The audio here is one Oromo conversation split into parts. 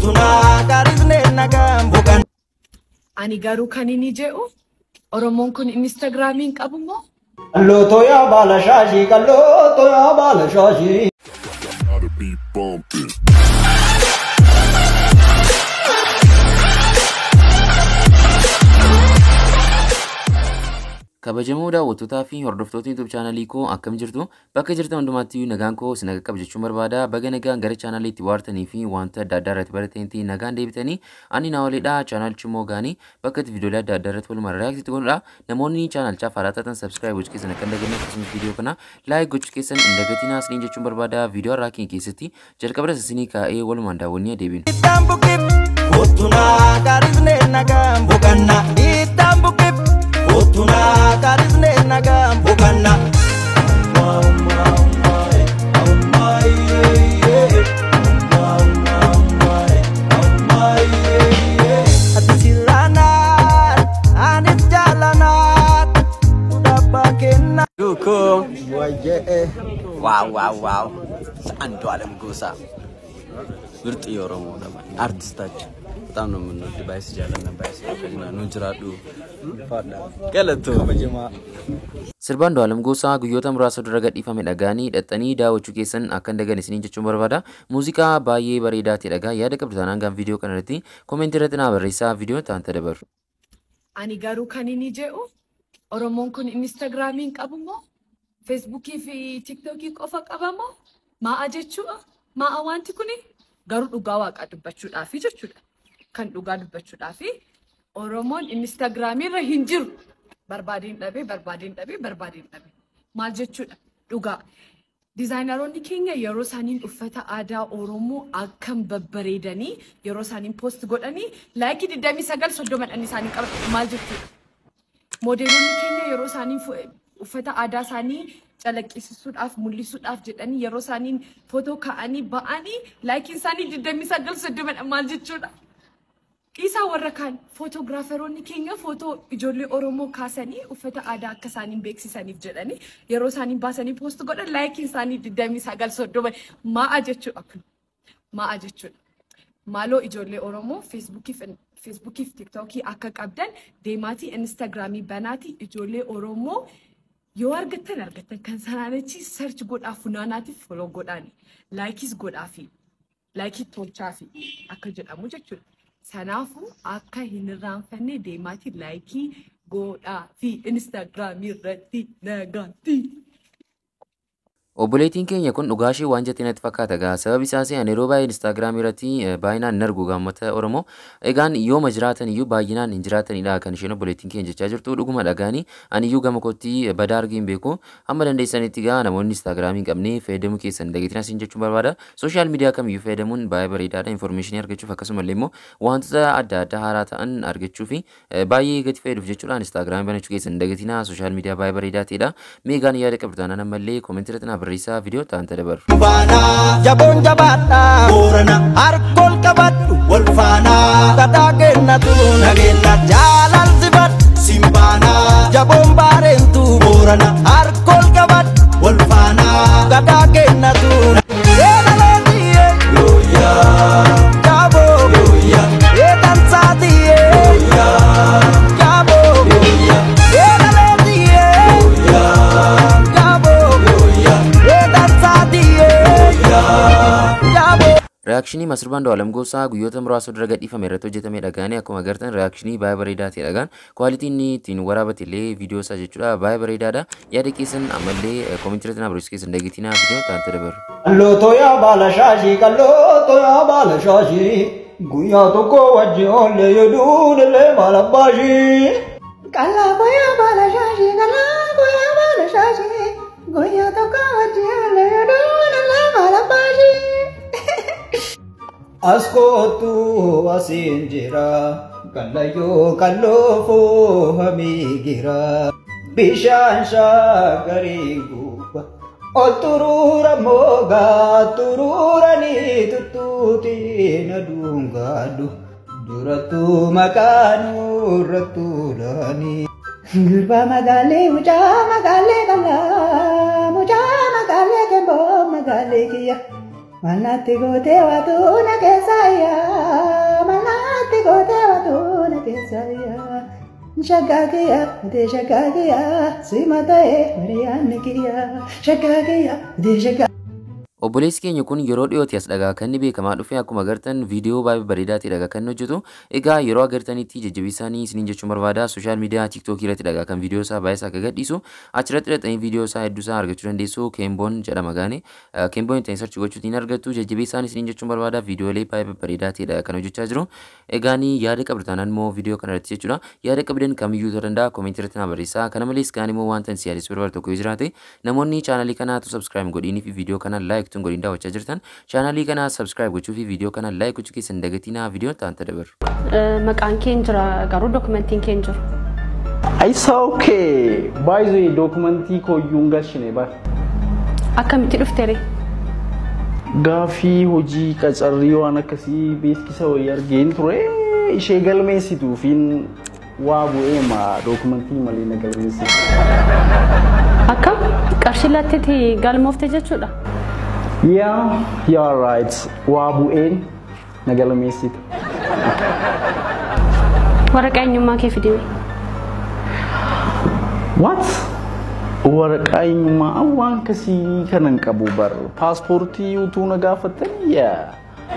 Ani garuu kan inni jedhu Oromoon kun Inistaagiraamiin qabu moo? Qallooto yaa baala shaashii qallooto yaa baala shaashii. Gotta be bumping. kabajamoo daawwattootaa fi hordoftoota YouTube chaanalii koo akkam jirtu bakka jirtan hundumaatti nagaan koo si naga qaba jechuun barbaada baga nagaan gara chaanaliitti waartanii fi wanta adda addaa irratti baratanitti nagaan deebitanii ani naawaleedha chaanalichi immoo gaanii bakka itti viidiyoolee adda addaa irratti walumaa reaaktiitti godhudha namoonni chaanalichaaf haaraa taatan sabskiraayib gochuu keessan akka hin dagatinne akkasumas viidiyoo kana laayik gochuu keessan hin dagatinaa isiniin jechuun barbaada viidiyoo har'aa keenya keessatti jalqaba irratti isinii kaa'ee walumaan daawwannee deebinu. Iddaan buqqib kottunaa kaarisnee nagaan boqanna. Iddaan buqqib kottunaa kaarisnee nagaan boqanna. Ati sirraanaan anis jaalanaan dhabbaa kenna. Dukum. ዋው ዋው ዋው አንዱ አለም ጎሳ ምርጥ የኦሮሞ ነበር አርቲስታችን በጣም ነው የምንወድ ባይስ ጃለና ባይስ ከና ኑ ጅራዱ ገለቶ መጀማ Sirbaan Du'aalam Gosaa guyyoota muraasa dura gadhiifame dhagaanii hidhattanii daawwachuu keessan akka hin daganne isiniin jechuun barbaada. Muuziqaa baay'ee bareedaa ta'e dhagaa yaada qabdu taanaan gaan viidiyoo kana irratti koomentii irratti naa barreessaa viidiyoo taanta dabaru. Ani garuu kan inni jedhu Oromoon kun Inistaagiraamiin qabu moo? Feesbuukii fi Tiiktookii qofa qaba moo? Maa'a jechuudha? Maa'a wanti kuni garuu dhugaa waaqaa dubbachuudhaafi jechuudha. Kan dhugaa dubbachuudhaafi Oromoon Inistaagiraamiirra hin jiru. Barbaadeen dhabee, barbaadeen dhabee, barbaadeen dhabee. Maal jechuudha? Dhugaa. Dizaayinaroonni keenya yeroo isaaniin uffata aadaa Oromoo akkam babbareedanii yeroo isaaniin poost godhanii laayikii 29 soddomadhaan isaanii qaban maal jechuudha? Moodeelonni keenya yeroo isaanii fu- uffata aadaa isaanii calaqqisiisuudhaaf mul'isuudhaaf jedhanii yeroo isaaniin footoo ka'anii ba'anii laayikiin isaanii 29 soddomadhaan maal jechuudha? Dhiisaa warra kaan footograaferoonni keenya footoo ijoollee Oromoo kaasanii uffata aadaa akka isaaniin beeksisaniif jedhanii yeroo isaaniin baasanii poost godhan laayikiin isaanii 29 soddoma ma'a jechuudha kun ma'a jechuudha. Maaloo ijoollee Oromoo feesbuukiif feesbuukiif tiktookii akka qabdan deemaatii instaagiraamii banaatii ijoollee Oromoo yoo argattan argattan kan sanaan achi sarchi godhaa funaanaatiif foloo godhaani laayikis godhaafi laayikii tolchaafi akka jedhamu jechuudha. Kanaafuu akka hin irraanfanne deemaatii laayikii godhaa fi instaagiraamii irratti nagaatti. Obboleettiin keenya kun dhugaa ishee waan jettee natti fakkaata gaa sababi isaas ani yeroo baay'ee instaagiraamii irratti eh, baay'inaan hin argu gaammata Oromoo egaan yooma jiraatan iyyuu baay'inaan hin jiraatanidha kan isheen obboleettiin keenya jechaa jirtu dhuguma dhagaanii ani iyyuu gama kootti badaa argee hin beeku hamma dandeessanitti gaa namoonni instaagiraamii hin qabne fayyadamuu keessan dageetina isin jechuun barbaada sooshaal miidiyaa kamiyyuu fayyadamuun baay'ee bareedaadha infoormeeshinii argachuuf akkasumallee immoo wantoota adda addaa haaraa ta'an argachuu fi eh, baay'ee gati fayyaduuf jechuudha instaagiraamii banachuu keessan dageetina sooshaal miidiyaa baay'ee bareedaa ta'edha meegaan yaada qabdu taanaan ammallee koomentii irratti naa barreessaa viidiyoo taanta dabaru. Baanaa jaboon jabaadhaa boorana harkool qabadhu wal faanaa gadhaa kennatu nageenya jaalalsifadhu simbaanaa jaboon baareentu boorana harkool qabadhu wal faanaa gadhaa kennatu. Eedalootiyyee yooyaa jaaboo yooyaa eedansaatiyyee yooyaa jaaboo yooyaa eedalootiyyee yooyaa jaaboo yooyaa eedansaatiyyee yooyaa jaaboo. Reaakshinii Masirbaan Du'aalam Gosaa guyyoota muraasa dura gadhiifame irratti hojjetame dhagaanii akkuma agartan reaakshinii baay'ee bareedaa ta'e dhagaan kwaalitiin inni ittiin waraabate illee viidiyoo isaa jechuudha baay'ee bareedaadha yaada keessan ammallee koomentii irratti naa barreessuu keessan dageetinaa viidiyoo taanta dabaru. Qallooto yaa baala shaashii qallooto yaa baala shaashii guyyaa tokko wajjin oollee yoo duudillee maal abbaashii. Kalaako yaa baala shaashii kalaako yaa baala shaashii guyyaa tokko wajjin leedoon lafa labbaashii. As kootu asiin jira kallayyoo kalloofoo hamiigira bishaan shaagarii guuba ol turuura moogaa turuuranii tuttuutiin aduun gaadhu durattuu maqaanurra tuulanii. Gurbaa magaalee mucaa magaalee qal'aa mucaa magaalee kemboo magaalee kiyya. Manatti gootee waatu na keessa yaa Shaggaagiyyaa bitee shaggaagiyyaa sima ta'ee bareeyaanni kiyyaa shaggaagiyyaa bitee shaggaa. Obboleessi keenya kun yeroo dhiyooti as dhagaa kan inni beekamaa dhufe akkuma agartan viidiyoo baay'ee bareedaati dhagaa kan inni hojjetu. Egaa yeroo agartanitti jajjabeessaanii isiniin jechuun barbaada sooshaal miidiyaa tiiktookii irratti dhagaa kan viidiyoo isaa baay'ee isaa akka gadhiisu achirratti hidhatanii viidiyoo isaa hedduu isaa argachuu dandeessu keemboon jedhama gaane keemboon ittiin sarchi gochuutiin argattu jajjabeessaan isiniin jechuun barbaada viidiyoolee baay'ee bareedaatiidha kan hojjechaa jiru. Egaanii yaada qabdan immoo viidiyoo kana irratti jechuudha yaada qabdan kamiyyuu ta'uu danda'a koomentii irratti na barreessaa kana malees kaan immoo wanta si yaadessu barbaadu tokko yoo jiraate namoonni chaanalii kanaatu sabskiraayib godhiinii fi viidiyoo kana laayik tun godhiin daawwachaa jirtan chaanalii kana sabskiraayib gochuu fi viidiyoo kana laayik gochuu keessan dagatinaa viidiyoon ta'an dabaru. Maqaan kee hin jira garuu dookumentiin kee hin jiru. Isa okay. Baay'ee dookumentii kooyyuu hin galchine bar. Akkamitti dhufteere? Gaafii hojii qacarrii waan akkasii beeksisa wayii argeen ture ishee galmeessituufiin waa bu'ee ma dookumentii malee na galmeessitu. Akkam qarshii latteetti galmoofte jechuudha. Yeah, you're right. Waa bu'een na galmeessitu. Waraqaa eenyummaa kee fidime. What? Waraqaa eenyummaa waan akkasii kana hin qabu bar. Paaspoortii utuu na gaafatanii yaa.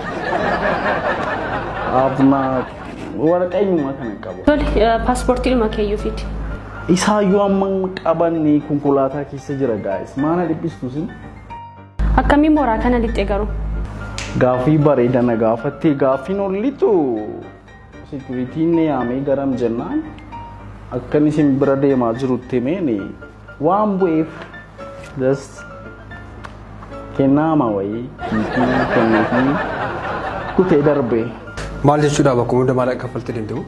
Abna waraqaa eenyummaa kana hin qabu. Tole paaspoortii dhuma keeyyuu fidi. Isaayyuu amma qabanne konkolaataa keessa jira gaa'is. Maana dhiphistu sin? Akkamiin mooraa kana lixxe garuu? Gaafii bareeda na gaafatte gaafiin ol lixu sikiritiin yaamee garam jennaan akkan isin bira deemaa jirutti himeeni waan bu'eef just kennaama wayii kiitii kenneefii kutee darbe. Maal jechuudha bakka hunda maal akka kaffaltii danda'u?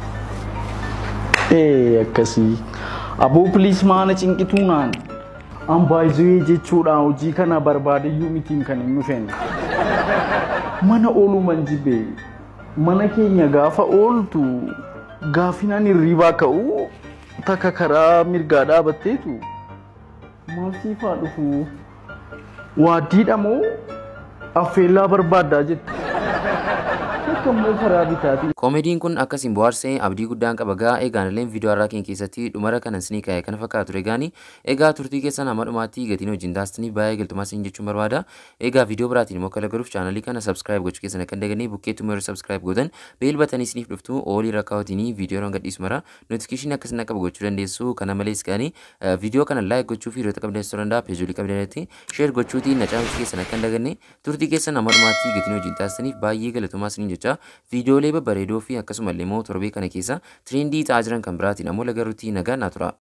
Ee akkasii aboo piliis maana cinqituu naan an baay'ee jechuudha hojii kana barbaadayyuu mitiin kan hin dhufeen. Mana ooluman jibbe mana keenya gaafa ooltu gaafinaan hirribaa ka'u takka karaa mirgaa dhaabatteetu maal siifaa dhufu waaddiidha moo affeellaa barbaaddaa jettu. Akka immoo karaa bitaatiin. Koomediin kun akkasiin bohaarsee abdii guddaan qaba gaa egaan illee viidiyoo har'aa keenya keessatti dhumara kanan sinii kaa'e kana fakkaatu ture gaanii egaa turtii keessan hamma dhumaatti gatiin wajjin taasisanii baay'ee galtumaa siin jechuun barbaada egaa viidiyoo biraatiin immoo kala garuuf chaanalii kana sabskiraayib gochuu keessan akka hin dagannee bukkeettuma yeroo sabskiraayib gootan beel batanii isiniif dhuftu oolii rakkaawwatiin viidiyoo roon gadhiisu mara notifikashinii akkasina qabu gochuu dandeessu kana malees gaanii viidiyoo kana laayik gochuu fi hiriyoota qabdan ta'uu danda'a peejoolii qabdan irratti sheer gochuutiin na caalchuu keessan akka hin daganne turtii keessan hamma dhumaatti gatiin wajjin taasisaniif baay'ee galatumaa siin jecha viidiyoolee babbareedoo fi akkasumallee immoo torbee kana keessa tiriindii ta'aa jiran kan biraatiin ammoo lagaruutti nagaa naa tura.